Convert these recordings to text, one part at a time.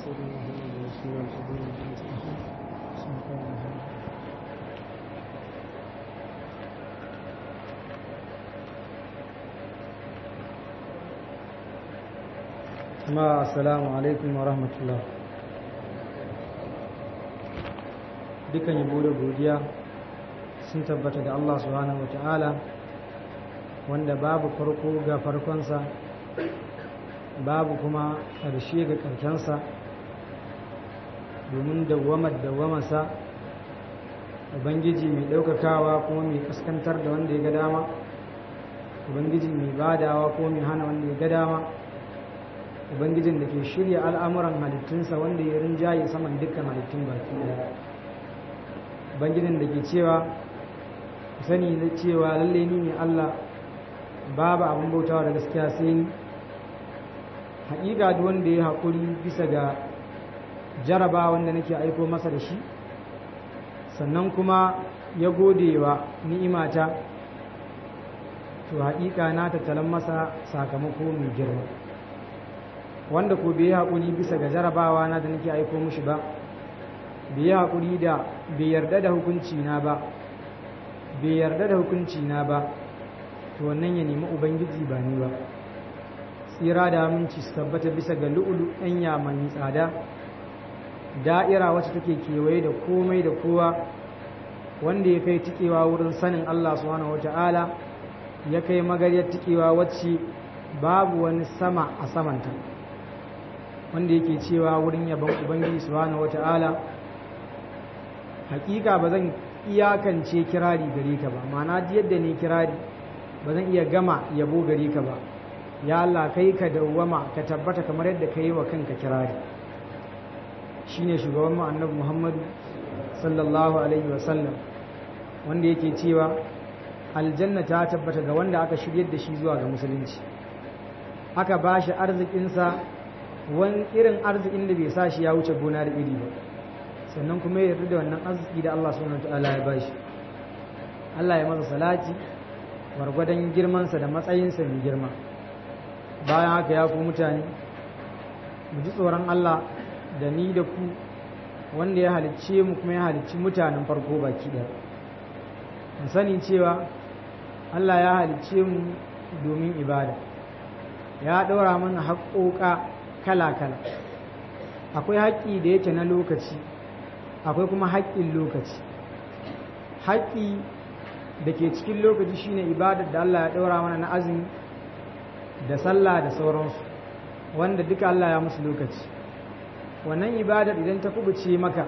ma assalamu alaikum wa rahmatullah dukan yabo da godiya sun tabbata da Allah subhanahu wa ta'ala wanda babu farko ga farkonsa babu kuma ƙarshe ga ƙarshensa domin dawamar dawamarsa ubangiji mai ɗaukakawa kuma mai kaskantar da wanda ya ga dama ubangiji mai badawa ko mai hana wanda ya ga dama ubangijin da ke shirya al'amuran halittunsa wanda ya rinjaye saman dukkan halittun baki ɗaya ubangijin da ke cewa sani na cewa lalle ni ne allah babu abin bautawa da gaskiya sai ni haƙiƙa duk wanda ya haƙuri bisa ga jaraba wanda nake aiko masa da shi sannan kuma ya gode wa ni'imata to haƙiƙa na tattalan masa sakamako mai girma wanda ko bai haƙuri bisa ga jarabawa na da nake aiko mushi ba bai haƙuri da bai yarda da hukunci na ba bai yarda da hukunci na ba to wannan ya nemi ubangiji ba ni ba tsira da aminci su tabbata bisa ga lu'ulu ɗanya mai tsada da'ira wacce take kewaye da komai da kowa wanda ya kai tikewa wurin sanin Allah subhanahu wata'ala ya kai magaryar tikewa wacce babu wani sama a samanta wanda yake cewa wurin yabon ubangiji subhanahu wata'ala hakika ba zan iyakance kirari gare ka ba ma'ana yadda ne kirari ba zan iya gama yabo gare ka ba ya Allah kai ka dawwama ka tabbata kamar yadda ka yi wa kanka kirari shine shugaban mu annabi Muhammadu sallallahu alaihi wasallam wanda yake cewa aljanna ta tabbata ga wanda aka shiryar da shi zuwa ga musulunci aka ba shi arzikinsa wani irin arzikin da bai sa shi ya wuce gona da iri ba sannan kuma ya yarda da wannan arziki da Allah subhanahu wataala ya ba shi Allah ya masa salati gwargwadon girmansa da matsayinsa mai girma bayan haka ya ku mutane mu ji tsoron Allah da ni da ku wanda ya halicce mu kuma ya halicci mutanen farko baki ɗaya mu sani cewa Allah ya halicce mu domin ibada ya ɗora mana haƙoƙa kala-kala akwai haƙƙi da yake na lokaci akwai kuma haƙƙin lokaci haƙƙi da ke cikin lokaci shine ibadar da Allah ya ɗora mana na azumi da sallah da sauransu wanda duka Allah ya musu lokaci wannan ibadar idan ta kubuce maka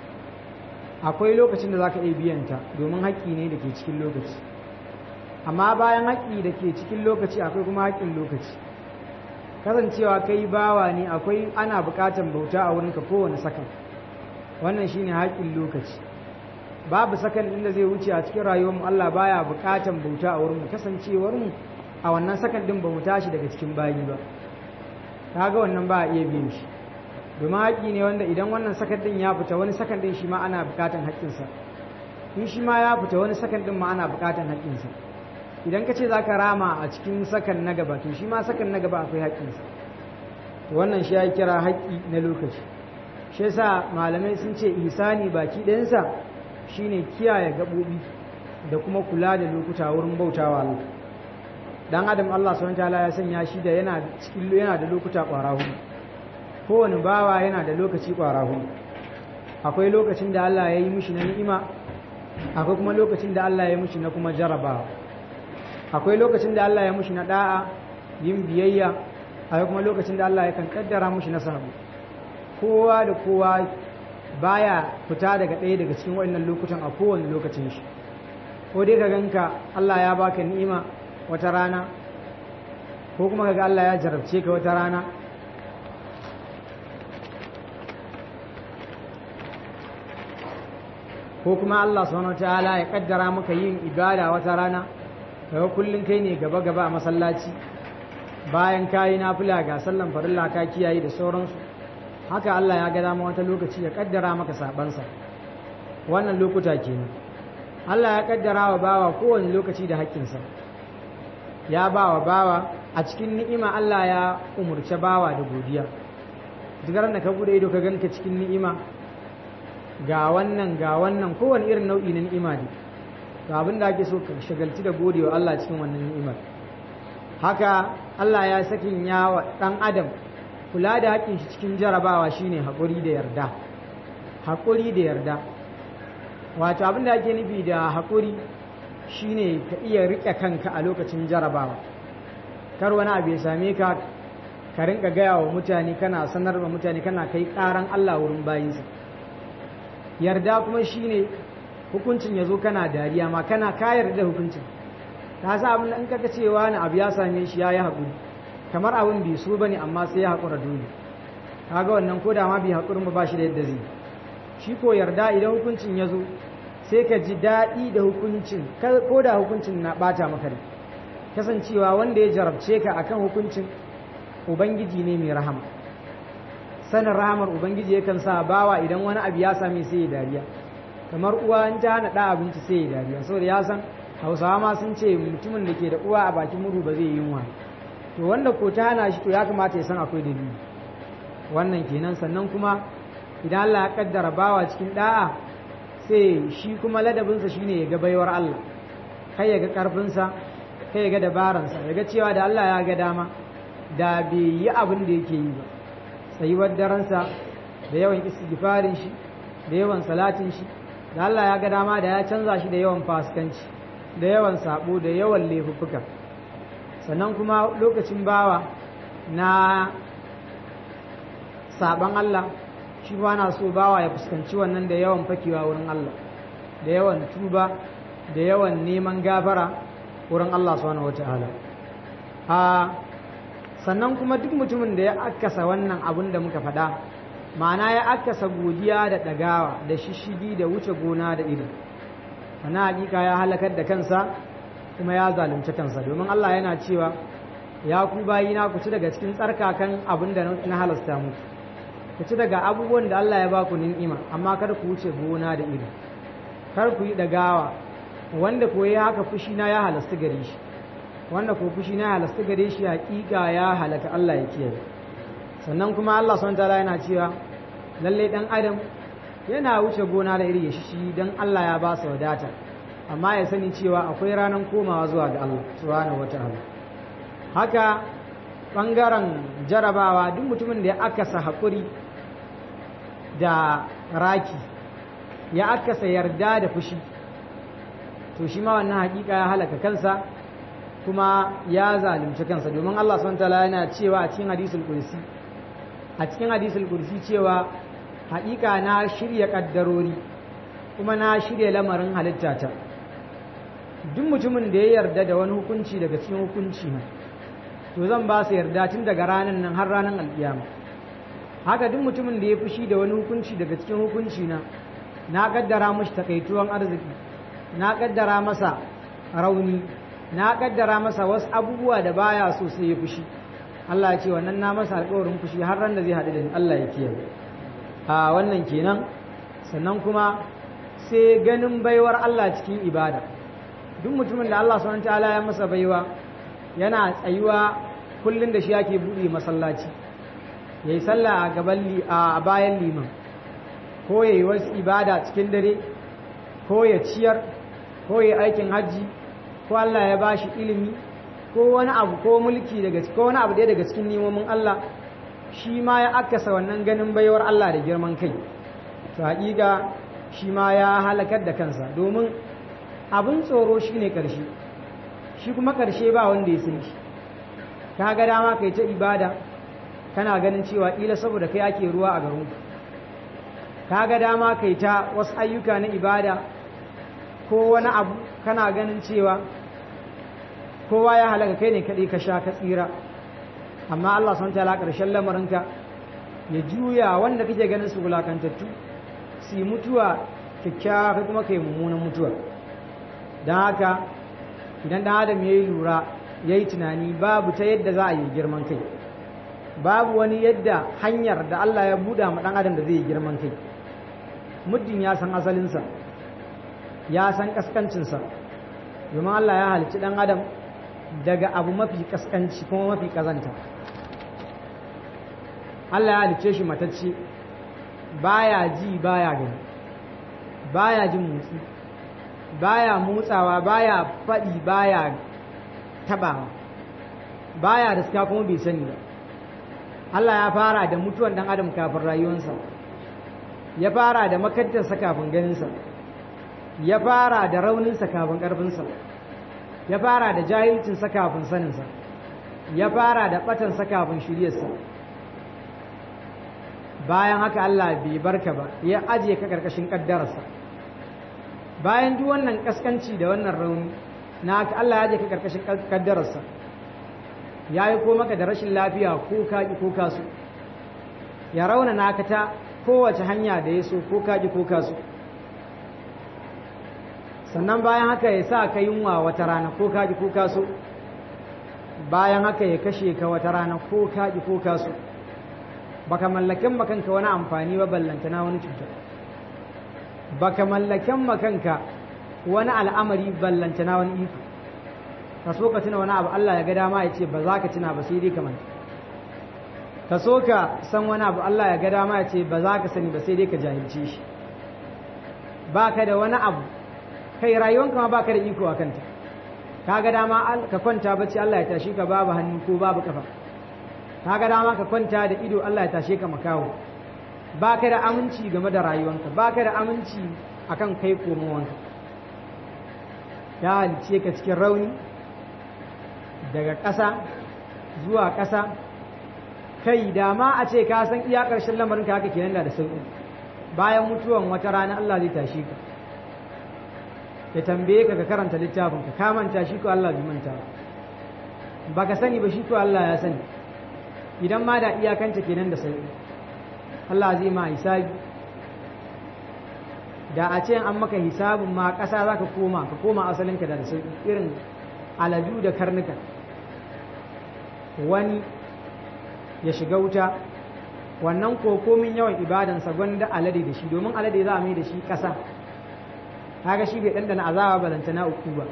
akwai lokacin da za ka iya biyanta domin haƙƙi ne da ke cikin lokaci amma bayan haƙƙi da ke cikin lokaci akwai kuma haƙƙin lokaci kasancewa kai bawa ne akwai ana buƙatar bauta a wurinka kowane sakan wannan shine haƙƙin lokaci babu sakan inda zai wuce a cikin rayuwarmu Allah baya buƙatar bauta a wurinmu kasancewarmu a wannan sakan din ba mu tashi daga cikin bayi ba kaga wannan ba a iya biyan shi domin haƙƙi ne wanda idan wannan sakan din ya fita wani sakan din shi ma ana buƙatar haƙƙinsa in shi ma ya fita wani sakan din ma ana buƙatar haƙƙinsa idan ka ce za ka rama a cikin sakan na gaba to shi ma sakan na gaba akwai haƙƙinsa wannan shi ya kira haƙƙi na lokaci shi yasa malamai sun ce ihsani baki ɗayansa shine kiyaye gaɓoɓi da kuma kula da lokuta wurin bautawa Allah dan adam Allah subhanahu wataala ya sanya shi da yana cikin yana da lokuta ƙwara hudu kowane bawa yana da lokaci ƙwara hudu akwai lokacin da Allah ya yi mishi na ni'ima akwai kuma lokacin da Allah ya yi mishi na kuma jarabawa akwai lokacin da Allah ya mishi na da'a yin biyayya akwai kuma lokacin da Allah ya kan kaddara mishi na sabu kowa da kowa baya fita daga ɗaya daga cikin waɗannan lokutan a kowane lokacin shi ko dai ka ganka Allah ya baka ni'ima wata rana ko kuma kaga Allah ya jarabce ka wata rana ko kuma Allah subhanahu wataala ya kaddara maka yin ibada wata rana kaga kullun kai ne gaba gaba a masallaci bayan kayi nafila ga sallan farilla ka kiyaye da sauransu haka Allah ya ga dama wata lokaci ya kaddara maka sabansa wannan lokuta kenan Allah ya kaddara wa bawa kowane lokaci da haƙƙinsa ya ba wa bawa a cikin ni'ima Allah ya umurce bawa da godiya duk da ka bude ido ka ganka cikin ni'ima ga wannan ga wannan kowane irin nau'i na ni'ima ne to abin da ake so ka shagalci da godewa Allah cikin wannan ni'imar haka Allah ya sakin ya wa dan adam kula da haƙin shi cikin jarabawa shine haƙuri da yarda haƙuri da yarda wato abin da ake nufi da haƙuri shine ka iya riƙe kanka a lokacin jarabawa kar wani abu ya same ka ka rinka gaya wa mutane kana sanar wa mutane kana kai ƙaran Allah wurin bayinsa yarda kuma shine hukuncin ya zo kana dariya ma kana kayar da hukuncin ka sa abin da in kaka cewa na abu ya same shi ya yi haƙuri kamar abin bai so bane amma sai ya haƙura dole kaga wannan ko da ma bai haƙurin ba ba shi da yadda zai shi ko yarda idan hukuncin ya zo sai ka ji daɗi da hukuncin ko da hukuncin na ɓata maka da kasancewa wanda ya jarabce ka akan hukuncin ubangiji ne mai rahama sanin rahamar ubangiji yakan sa bawa idan wani abu ya same sai ya dariya kamar uwa in ta hana ɗa abinci sai ya dariya saboda ya san hausawa ma sun ce mutumin da ke da uwa a bakin murhu ba zai yi yunwa to wanda ko ta hana shi to ya kamata ya san akwai dalili wannan kenan sannan kuma idan Allah ya kaddara bawa cikin da'a sai shi kuma ladabinsa shine ya ga baiwar Allah kai ya ga karfinsa kai ya ga dabaransa ya ga cewa da Allah ya ga dama da bai yi abin da yake yi ba tsayuwar daransa da yawan istighfarin shi da yawan salatin shi da Allah ya ga dama da ya canza shi da yawan fasikanci da yawan sabo da yawan laifuffuka sannan kuma lokacin bawa na saban Allah shi ba na so bawa ya fuskanci wannan da yawan fakewa wurin Allah da yawan tuba da yawan neman gafara wurin Allah subhanahu wataala a sannan kuma duk mutumin da ya akasa wannan abin da muka faɗa ma'ana ya akasa godiya da ɗagawa da shishigi da wuce gona da ido sana hakika ya halakar da kansa kuma ya zalunci kansa domin Allah yana cewa ya ku bayina ku ci daga cikin tsarkakan abin da na halasta muku ku ci daga abubuwan da Allah ya baku ni'ima amma kar ku wuce gona da ido kar ku yi ɗagawa wanda ko ya haka fushi na ya halasta gare shi wanda ko fushi na halasta gare shi hakika ya halaka Allah ya kiyaye sannan kuma Allah subhanahu wataala yana cewa lalle dan adam yana wuce gona da iri shi dan Allah ya ba sa wadata amma ya sani cewa akwai ranar komawa zuwa ga Allah subhanahu wataala haka bangaren jarabawa duk mutumin da ya akasa hakuri da raki ya akasa yarda da fushi to shi ma wannan hakika ya halaka kansa kuma ya zalunci kansa domin Allah subhanahu wataala yana cewa a cikin hadisul kursi a cikin hadisul kursi cewa haƙiƙa na shirya ƙaddarori kuma na shirya lamarin halittata duk mutumin da ya yarda da wani hukunci daga cikin hukunci na to zan ba su yarda tun daga ranar nan har ranar alƙiyama haka duk mutumin da ya fushi da wani hukunci daga cikin hukunci na na ƙaddara mashi takaituwan arziki na ƙaddara masa rauni na ƙaddara masa wasu abubuwa da baya so sai ya fushi Allah ya ce wannan na masa alƙawarin fushi har ran da zai haɗu da ni Allah ya kiyaye a wannan kenan sannan kuma sai ganin baiwar Allah cikin ibada duk mutumin da Allah subhanahu ta'ala ya masa baiwa yana tsayuwa kullun da shi yake buɗe masallaci yayi sallah a gaban a bayan liman ko yayi wasu ibada cikin dare ko ya ciyar ko yayi aikin hajji ko Allah ya bashi ilimi ko wani abu ko mulki daga ko wani abu ɗaya daga cikin nemomin Allah shi ma ya akasa wannan ganin baiwar Allah da girman kai to haƙiƙa shi ma ya halakar da kansa domin abin tsoro shi ne ƙarshe shi kuma ƙarshe ba wanda ya san shi ka ga dama kai ta ibada kana ganin cewa ƙila saboda kai ake ruwa a garin ka ga dama kai ta wasu ayyuka na ibada ko wani abu kana ganin cewa kowa ya halaka kai ne kaɗai ka sha ka tsira amma Allah sun tala ƙarshen lamarinka ya juya wanda kake ganin su wulakantattu su mutuwa kyakkyawa kai kuma kai mummunan mutuwa don haka idan ɗan adam ya yi lura ya yi tunani babu ta yadda za a yi girman kai babu wani yadda hanyar da Allah ya buɗa ma ɗan adam da zai yi girman kai muddin ya san asalinsa ya san ƙasƙancinsa domin Allah ya halicci ɗan adam daga abu mafi ƙasƙanci kuma mafi ƙazanta Allah ya halicce shi matacce baya ji baya gani baya jin motsi baya motsawa baya faɗi baya tabawa baya riska kuma bai sani ba Allah ya fara da mutuwan dan adam kafin rayuwarsa ya fara da makantarsa kafin ganinsa ya fara da rauninsa kafin ƙarfinsa ya fara da jahilcinsa kafin saninsa ya fara da ɓatansa kafin shiryarsa bayan haka Allah bai barka ba ya ajiye ka ƙarƙashin ƙaddararsa bayan duk wannan ƙasƙanci da wannan rauni na haka Allah ya ajiye ka ƙarƙashin ƙaddararsa ya yi ko maka da rashin lafiya ko kaƙi ko kasu ya rauna naka ta kowace hanya da ya so ko kaƙi ko kasu sannan bayan haka ya sa ka yunwa wata rana ko kaƙi ko kasu bayan haka ya kashe ka wata rana ko kaƙi ko kasu baka mallaken makanka wani amfani ba ballantana wani cuta baka mallaken makanka wani al'amari ballantana wani iko ka so ka tuna wani abu Allah ya ga dama ya ce ba za ka tuna ba sai dai ka manta ka so ka san wani abu Allah ya ga dama ya ce ba za ka sani ba sai dai ka jahilce shi ba ka da wani abu kai rayuwanka ma ba ka da iko a kanta ka ga dama ka kwanta bacci Allah ya tashi ka babu hannu ko babu kafa ka ga dama ka kwanta da ido Allah ya tashe ka makawo ba ka da aminci game da rayuwanka ba ka da aminci akan kai komowanka ya halice ka cikin rauni daga ƙasa zuwa ƙasa kai da ma a ce ka san iya ƙarshen lamarin ka haka kenan da sauƙi bayan mutuwan wata rana Allah zai tashi ka ya tambaye ka ka karanta littafin ka ka manta shi ko Allah bai manta ba ka sani ba shi ko Allah ya sani idan ma da iyakanta kenan da sauƙi Allah zai ma hisabi da a ce an maka hisabin ma ƙasa za ka koma ka koma asalinka da sauƙi irin aladu da karnuka wani ya shiga wuta wannan kokomin yawan ibadansa gwanda alade da shi domin alade za a mai da shi ƙasa kaga shi bai ɗanɗana azaba balanta na uku ba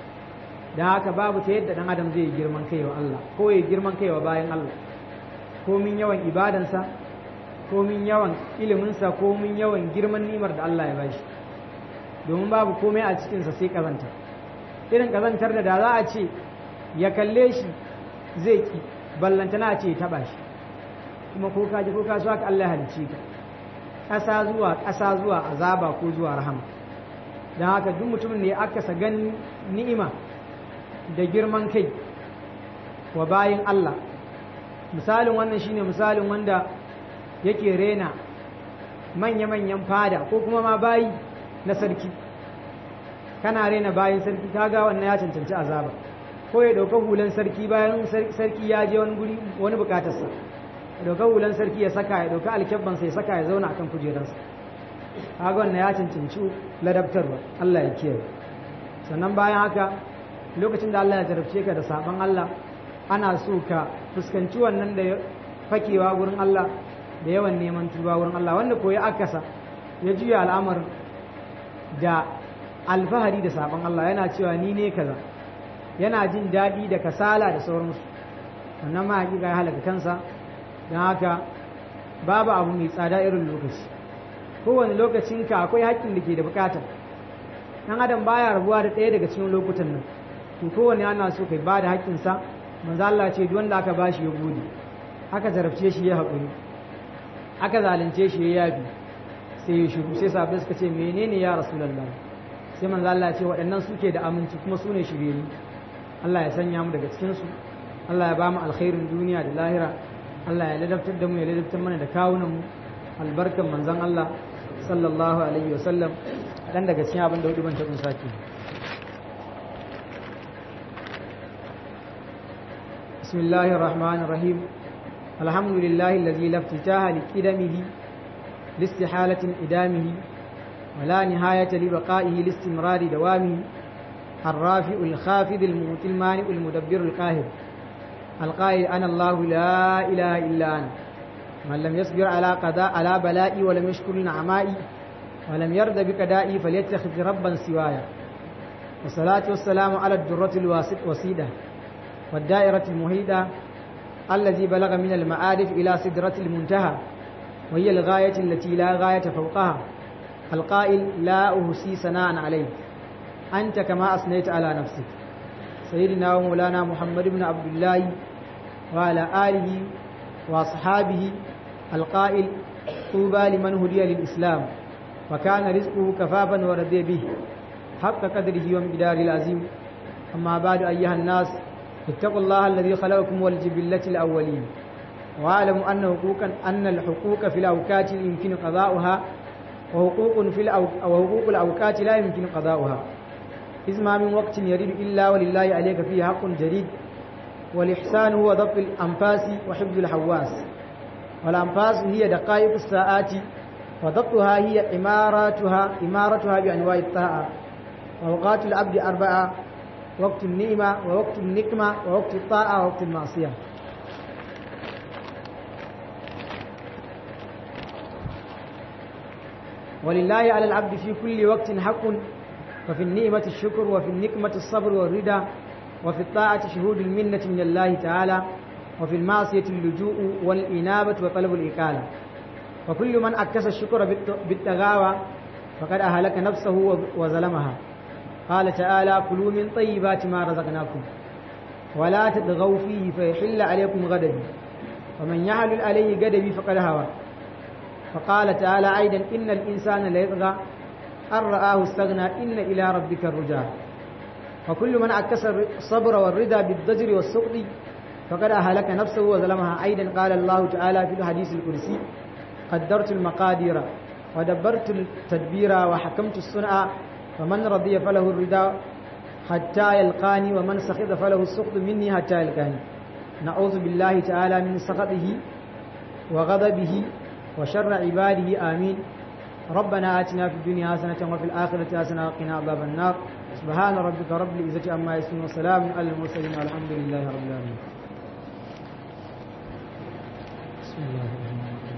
don haka babu ta yadda ɗan adam zai girman kai wa Allah ko ya girman kai wa bayan Allah komin yawan ibadansa komin yawan iliminsa komin yawan girman nimar da Allah ya bashi domin babu komai a cikinsa sai ƙazanta irin ƙazantar da da za a ce ya kalle shi zai ki ballantana ce taɓa shi kuma ko kaji ko kasu haka Allah halicci ka ƙasa zuwa ƙasa zuwa azaba ko zuwa rahama don haka duk mutumin da ya akasa ganin ni'ima da girman kai wa bayin Allah misalin wannan shine misalin wanda yake rena manya-manyan fada ko kuma ma bayi na sarki kana rena bayin sarki kaga wannan ya cancanci azaba ko ya dauka hulan sarki bayan sarki ya je wani guri wani bukatarsa ya dauka hulan sarki ya saka ya dauka alkyabban sai ya saka ya zauna akan kujerarsa kaga wannan ya cancanci ladabtarwa Allah ya kiyaye sannan bayan haka lokacin da Allah ya jarabce ka da saban Allah ana so ka fuskanci wannan da fakewa wurin Allah da yawan neman tuba wurin Allah wanda koyi akasa ya juya al'amarin da alfahari da saban Allah yana cewa ni ne kaza yana jin daɗi da kasala da sauransu wannan ma hakika ya halaka kansa don haka babu abu mai tsada irin lokaci kowane lokacinka akwai haƙƙin da ke da bukata ɗan adam baya rabuwa da ɗaya daga cikin lokutan nan to kowane ana so kai ba da haƙƙinsa manzo Allah ce duk wanda aka bashi ya gode aka zarafce shi ya haƙuri aka zalunce shi ya yabi sai ya shiru sai sabbin suka ce menene ya rasulullah sai manzo Allah ya ce waɗannan suke da aminci kuma su ne shiryayyu Allah ya sanya mu daga cikin su Allah ya ba mu alkhairin duniya da lahira Allah ya ladabtar da mu ya ladabtar mana da kawunan mu albarkan manzon Allah sallallahu alaihi wa sallam dan daga cikin abin da hudu ban tabin saki بسم الله الرحمن الرحيم الحمد لله الذي لا افتتاح لقدمه لاستحالة إدامه ولا نهاية لبقائه لاستمرار دوامه الرافع الخافض المؤتي المانع المدبر القاهر القائل أنا الله لا إله إلا أنا من لم يصبر على قضاء على بلائي ولم يشكر نعمائي ولم يرد بقدائي فليتخذ ربا سوايا والصلاة والسلام على الدرة الواسط وسيدة والدائرة المهيدة الذي بلغ من المعارف إلى سدرة المنتهى وهي الغاية التي لا غاية فوقها القائل لا أهسي ثناء عليك أنت كما أثنيت على نفسك سيدنا ومولانا محمد بن عبد الله وعلى آله وأصحابه القائل طوبى لمن هدي للإسلام وكان رزقه كفافا ورضي به حق قدره ومقداره العظيم أما بعد أيها الناس اتقوا الله الذي خلقكم والجبلة الأولين واعلموا أن حقوقا أن الحقوق في الأوقات يمكن قضاؤها وحقوق في الأو... وحقوق الأوقات لا يمكن قضاؤها إذ ما من وقت يريد إلا ولله عليك فيه حق جديد والإحسان هو ضبط الأنفاس وحفظ الحواس والأنفاس هي دقائق الساعات وضبطها هي إماراتها إمارتها بأنواع الطاعة وأوقات العبد أربعة وقت النعمة ووقت النقمة ووقت الطاعة ووقت المعصية ولله على العبد في كل وقت حق ففي النعمة الشكر وفي النقمة الصبر والرضا وفي الطاعة شهود المنة من الله تعالى وفي المعصية اللجوء والإنابة وطلب الإقالة وكل من أكس الشكر بالتغاوى فقد أهلك نفسه وظلمها قال تعالى كلوا من طيبات ما رزقناكم ولا تطغوا فيه فيحل عليكم غضبي ومن يحلل عليه غضبي فقد هوى فقال تعالى أيضا إن الإنسان ليطغى أن رآه استغنى إن إلى ربك الرجاء وكل من عكس الصبر والرضا بالضجر والسقط فقد أهلك نفسه وظلمها أيضا قال الله تعالى في الحديث الكرسي قدرت المقادير ودبرت التدبير وحكمت الصنع فمن رضي فله الرضا حتى يلقاني ومن سخط فله السخط مني حتى يلقاني نعوذ بالله تعالى من سخطه وغضبه وشر عباده آمين ربنا آتنا في الدنيا حسنة وفي الآخرة حسنة وقنا عذاب النار سبحان ربك رب العزة عما يصفون وسلام على المرسلين والحمد لله رب العالمين بسم الله الرحمن الرحيم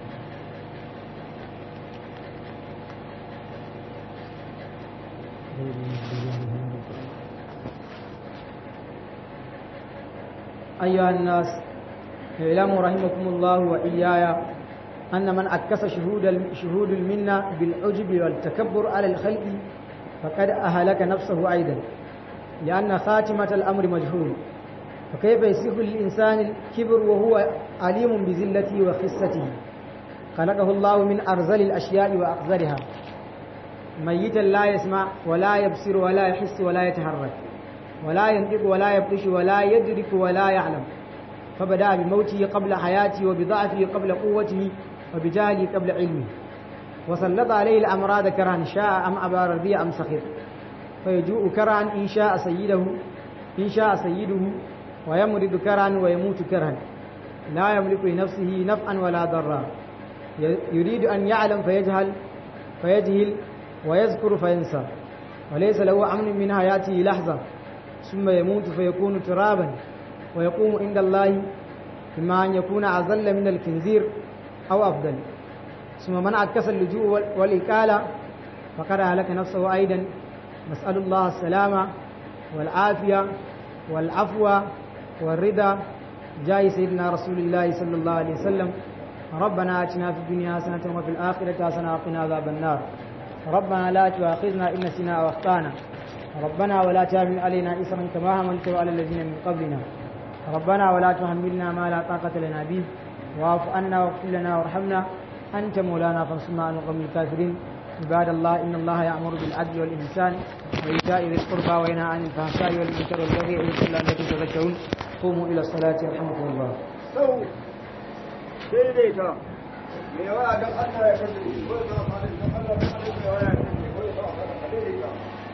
أيها الناس اعلموا رحمكم الله وإياي أن من أكس شهود شهود المنة بالعجب والتكبر على الخلق فقد أهلك نفسه أيضا لأن خاتمة الأمر مجهول فكيف يصح للإنسان الكبر وهو عليم بذلته وخسته خلقه الله من أرزل الأشياء وأقذرها ميتا لا يسمع ولا يبصر ولا يحس ولا يتحرك ولا ينطق ولا يبطش ولا يدرك ولا يعلم فبدأ بموته قبل حياته وبضعفه قبل قوته وبجهله قبل علمه وسلط عليه الأمراض كرها شاء أم أبى رضي أم سخط فيجوء كرها إن شاء سيده إن شاء سيده ويمرض كرها ويموت كرها لا يملك لنفسه نفعا ولا ضرا يريد أن يعلم فيجهل فيجهل ويذكر فينسى وليس له أمن من حياته لحظة ثم يموت فيكون ترابا ويقوم عند الله إما أن يكون أذل من الخنزير أو أفضل ثم من عكس اللجوء والإكالة فقد أهلك نفسه أيضا نسأل الله السلامة والعافية والعفو والرضا جاي سيدنا رسول الله صلى الله عليه وسلم ربنا آتنا في الدنيا حسنة وفي الآخرة حسنة وقنا عذاب النار ربنا لا تؤاخذنا إن نسينا أو أخطأنا ربنا ولا تحمل علينا إسرا كما حملته على الذين من قبلنا ربنا ولا تحملنا ما لا طاقة لنا به واعف عنا واغفر لنا وارحمنا أنت مولانا فانصرنا على القوم الكافرين عباد الله إن الله يأمر بالعدل والإحسان وإيتاء ذي القربى وينهى عن الفحشاء والمنكر والبغي يعظكم لعلكم تذكرون قوموا إلى الصلاة يرحمكم الله. daidaita mai yawa don Allah ya kasance ko ya zama don Allah ya kasance ko ya zama daidaita